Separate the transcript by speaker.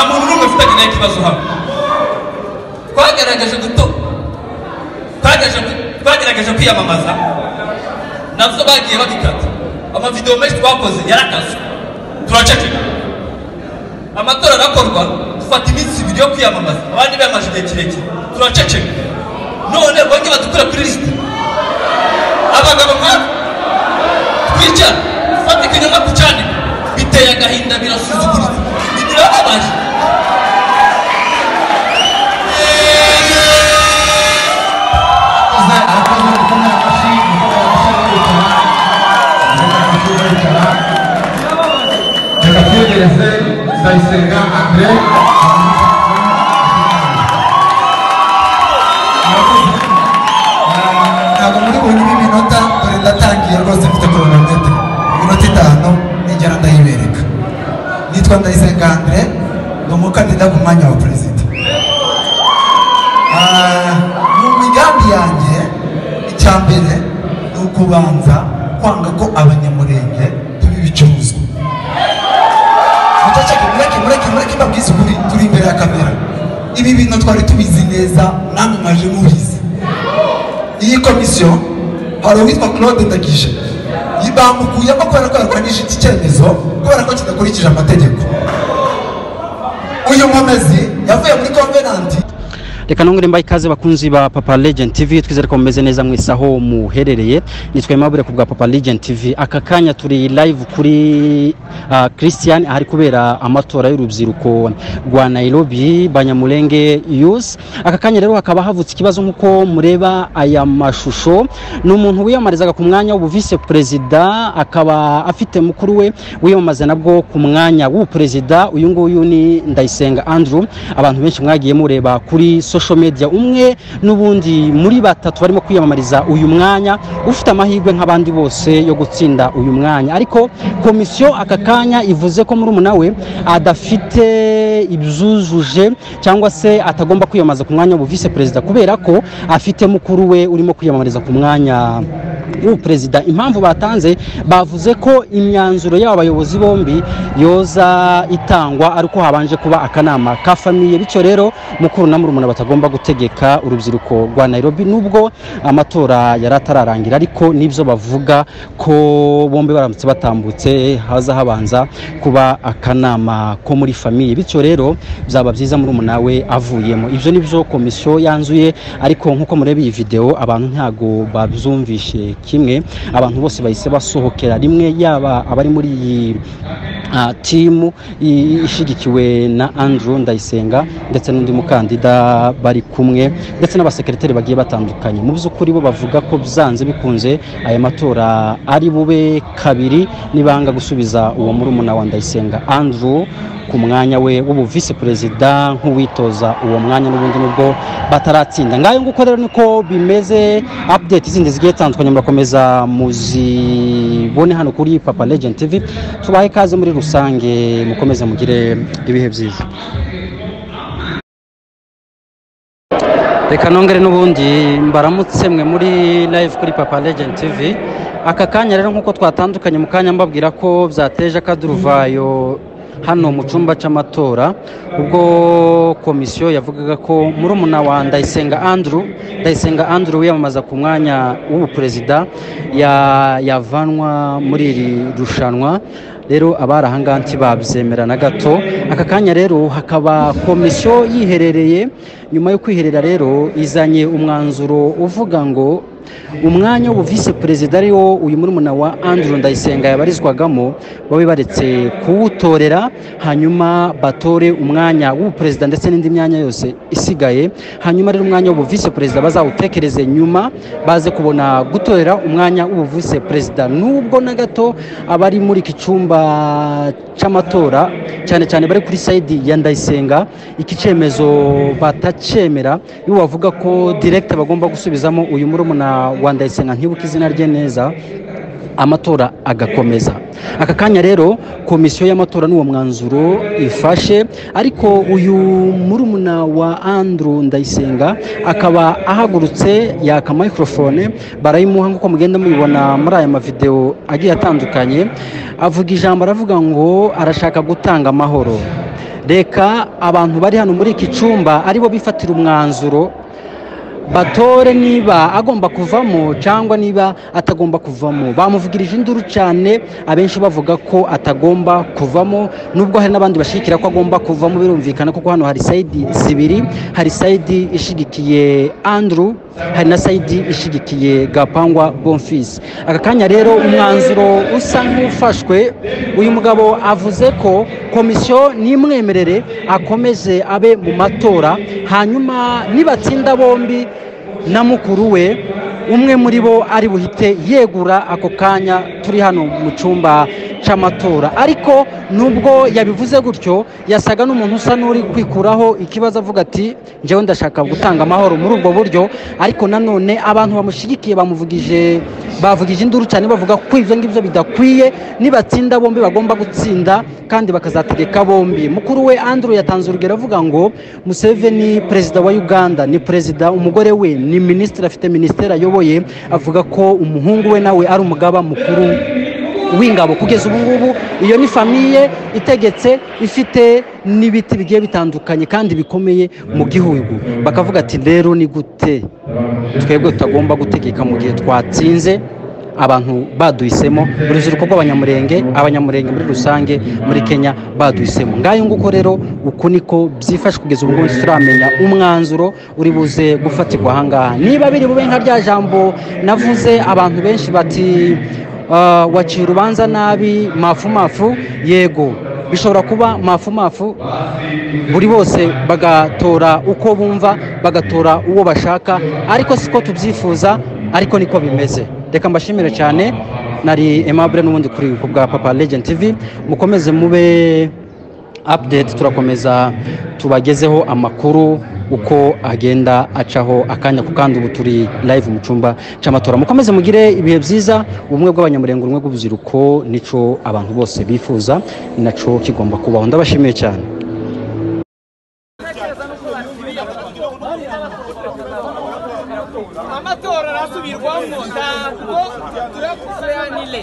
Speaker 1: tukagira ikibazo hamwe twagerageje guto twagerageje kwiyamamaza nabyo bagiye babikata amavidewo menshi twakoze yarakazwe turaceceka amatora arakorwa dufata iminsi ibiri yo kwiyamamaza abandi biyamaje igihe kirekire turaceceka none bongeye badukura kuri lisite abagabo nkabo twicara dufata ikinyoma tucyanika biteye agahinda birasuzuguritse birababaje
Speaker 2: reka tuyegereze ndayisenga andre
Speaker 3: ntabwo muri bunyuma iminota dore ndatangiye rwose mfite koronometero iminota itanu nigera ndayibereka nitwa ndayisenga andre ni umukandida ku mwanya wa perezida Ah, mu migambi yanjye icya mbere ni ukubanza kwanga ko abanyamurenge tuba ibicuruzwa Mutaceke mureke mureke mureke mbabwize ukuri turi imbere ya kamera ibi bintu twari tubizi neza namwe mwaje mubizi iyi komisiyo hari uwitwa claude ndagije bamukuyemo kubera ko yarwanije iki cyemezo kubera ko kidakurikije amategeko uyu nkomezi yavuye muri konvenanti
Speaker 4: reka nongere mbaye ikaze bakunzi ba papa legend tv twizere ko mumeze neza mwese aho muherereye nitwa aimable ku bwa papa legend tv aka kanya turi live kuri ah, christian ahari kubera amatora y'urubyiruko rwa nairobi banyamulenge youth aka kanya rero hakaba havutse ikibazo nk'uko mureba aya mashusho ni umuntu wiyamamarizaga ku mwanya w'ubuvise perezida akaba afite mukuru we wiyamamaza nabwo ku mwanya w'ubuperezida uyu nguyu ni ndayisenga andrew abantu benshi mwagiye mureba kuri social media umwe n'ubundi muri batatu barimo kwiyamamariza uyu mwanya ufite amahirwe nk'abandi bose yo gutsinda uyu mwanya ariko komisiyo aka kanya ivuze ko muri we adafite ibyujuje cyangwa se atagomba kwiyamamaza ku mwanya w'ubuvise perezida kubera ko afite mukuru we urimo kwiyamamariza ku mwanya w'ubuperezida impamvu batanze bavuze ko imyanzuro y'aba bayobozi bombi yoza itangwa ari uko habanje kuba akanama ka famiye bityo rero mukuru na murumuna batagomba gutegeka urubyiruko rwa nairobi nubwo amatora yari atararangira ariko nibyo bavuga ko bombi baramutse batambutse haza habanza kuba akanama ko muri famiye bityo rero byaba byiza murumuna we avuyemo ibyo nibyo komisiyo yanzuye ariko nkuko mureba iyi video abantu ntago babyumvishe kimwe abantu bose bahise basohokera rimwe yaba abari muri iyi ah, timu i- ishigikiwe na Andrew Ndayisenga ndetse n'undi mukandida bari kumwe ndetse n'abasekreteri bagiye batandukanye mu by'ukuri bo bavuga ko byanze bikunze aya matora ari bube kabiri nibanga gusubiza uwo murumuna wa Ndayisenga Andrew ku mwanya we w'ubu vice perezida nk'uwitoza uwo mwanya n'ubundi nubwo bataratsinda ngayo nguko rero niko bimeze update zindi zigiye zitandukanye murakomeza muzibone hano kuri papa legend tv tubahe ikaze muri rusange mukomeze mugire ibihe byiza reka nongere n'ubundi mbaramutse mwe muri live kuri papa legend tv aka kanya rero nk'uko twatandukanye mu kanya mbabwira ko byateje akaduruvayo hano mu cyumba cy'amatora ubwo komisiyo yavugaga ko murumuna wa ndayisenga andrew ndayisenga andrew wiyamamaza ku mwanya w'ubuperezida ya- yavanwa muri iri rushanwa rero abari ahangaha ntibabyemera na gato aka kanya rero hakaba komisiyo yiherereye nyuma yo kwiherera rero izanye umwanzuro uvuga ngo umwanya w'ubu visi perezida ariwo uyu murumuna wa andrew ndayisenga yabarizwagamo babe baretse kuwutorera hanyuma batore umwanya w'ubuperezida ndetse n'indi myanya yose isigaye hanyuma rero umwanya w'ubu visi perezida bazawutekereze nyuma baze kubona gutorera umwanya w'ubu visi perezida nubwo na gato abari muri iki cyumba cy'amatora cyane cyane bari kuri sayidi ya ndayisenga iki cyemezo batacemera iyo bavuga ko direkite bagomba gusubizamo uyu murumuna wa ndayisenga ntibuke izina rye neza amatora agakomeza aka kanya rero komisiyo y'amatora n'uwo mwanzuro ifashe ariko uyu murumuna wa andrew ndayisenga akaba ahagurutse yaka microphone barayimuha nk'uko mugenda mubibona muri aya mavideo agiye atandukanye avuga ijambo aravuga ngo arashaka gutanga amahoro reka abantu bari hano muri iki cyumba aribo bifatira umwanzuro batore niba agomba kuvamo cyangwa niba atagomba kuvamo bamuvugirije induru cyane abenshi bavuga ko atagomba kuvamo nubwo hari n'abandi bashikira ko agomba kuvamo birumvikana kuko hano hari sayidi zibiri hari sayidi ishigikiye andrew hari na sayidi ishigikiye gapangwa bonfisi aka kanya rero umwanzuro usa nk'ufashwe uyu mugabo avuze ko komisiyo n'imwemerere akomeze abe mu matora hanyuma nibatsinda bombi na mukuru we umwe muri bo ari buhite yegura ako kanya turi hano mu cyumba cy'amatora ariko nubwo yabivuze gutyo yasaga n'umuntu usa n'uri kwikuraho ikibazo avuga ati njyewe ndashaka gutanga amahoro muri ubwo buryo ariko nanone abantu bamushyigikiye bamuvugije bavugije induru cyane bavuga ko ibyo ngibyo bidakwiye nibatsinda bombi bagomba gutsinda kandi bakazategeka bombi mukuru we andrew yatanze urugero avuga ngo museveni perezida wa uganda ni perezida umugore we ni minisitiri afite minisiteri ayoboye avuga ko umuhungu we nawe ari umugaba mukuru w'ingabo kugeza ubu ngubu iyo ni famiye itegetse ifite n'ibiti bigiye bitandukanye kandi bikomeye mu gihugu bakavuga ati rero ni gute twebwe tutagomba gutegeka mu gihe twatsinze abantu baduhisemo urubyiruko rw'abanyamurenge abanyamurenge muri rusange muri kenya baduhisemo ngayo nguko rero uku niko byifashe kugeza ubu ngubu turamenya umwanzuro uri buze gufatirwa ahangaha niba biri bube nka rya jambo navuze abantu benshi bati Uh, waciye urubanza nabi mafumafu yego bishobora kuba mafumafu buri bose bagatora uko bumva bagatora uwo bashaka ariko siko tubyifuza ariko niko bimeze reka mbashimire cyane nari Aimable n'ubundi kuri ku bwa papa legend tv mukomeze mube update turakomeza tubagezeho amakuru uko agenda acaho akanya ku kandi ubu turi live mu cyumba cy'amatora mukomeze mugire ibihe byiza ubumwe bw'abanyamurenge ubumwe bw'urubyiruko nico abantu bose bifuza ni naco kigomba kubaho ndabashimiye cyane
Speaker 5: amatora arasubirwamo ntabwo turakusanire